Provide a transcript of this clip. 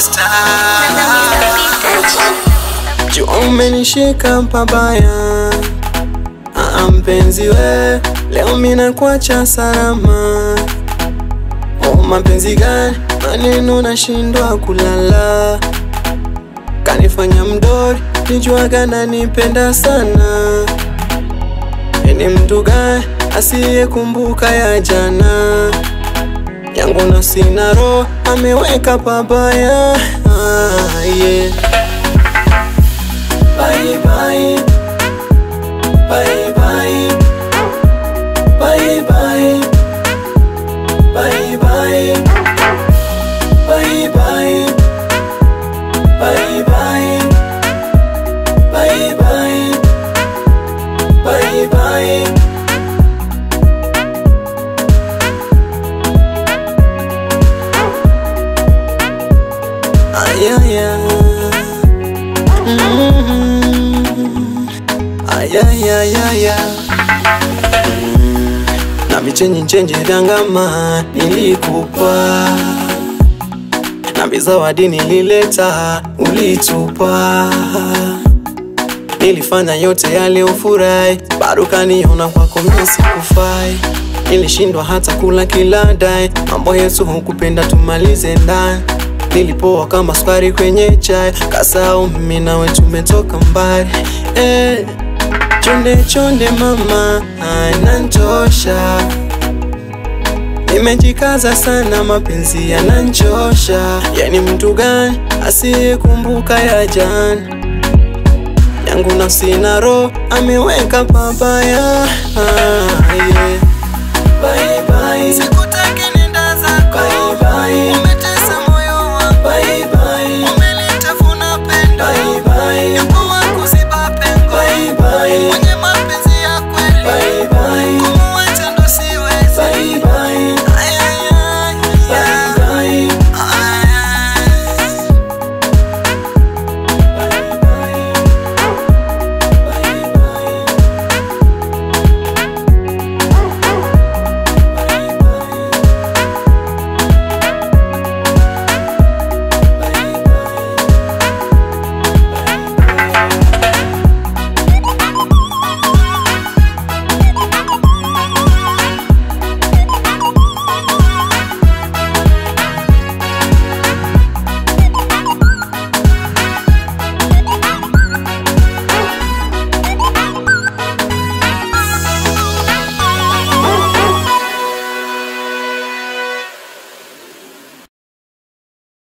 Juu umenishika pabaya, ah, mpenzi we, leo mina kuacha salama. Oh, mapenzi gani? Maneno nashindwa kulala, kanifanya mdori, nijuaga nanipenda sana. Ni mtu gani asiyekumbuka ya jana yangu na sina roho ameweka pabaya ah, yeah. Bye, bye. Bye, bye. Bye, bye. Bye, bye. Bye, bye. Bye, bye. Bye, bye. Bye, bye. Ay, ay, ay. Mm. Ay, ay, ay, ay, ay. Mm. Na vichenji nchenje vyangama nilikupa na vizawadi nilileta ulitupa Nilifanya yote yale ufurahi, bado kaniona kwako mimi sikufai. Nilishindwa hata kula kila dai, mambo yetu hukupenda tumalize ndani. Nilipoa kama sukari kwenye chai, kasahau mimi nawe tumetoka mbali. Eh, chonde chonde mama, inanchosha. Nimejikaza sana, mapenzi yananchosha. Yani mtu gani asiyekumbuka ya jana? yangu na sina roho ameweka pabaya ah, yeah. bye, bye.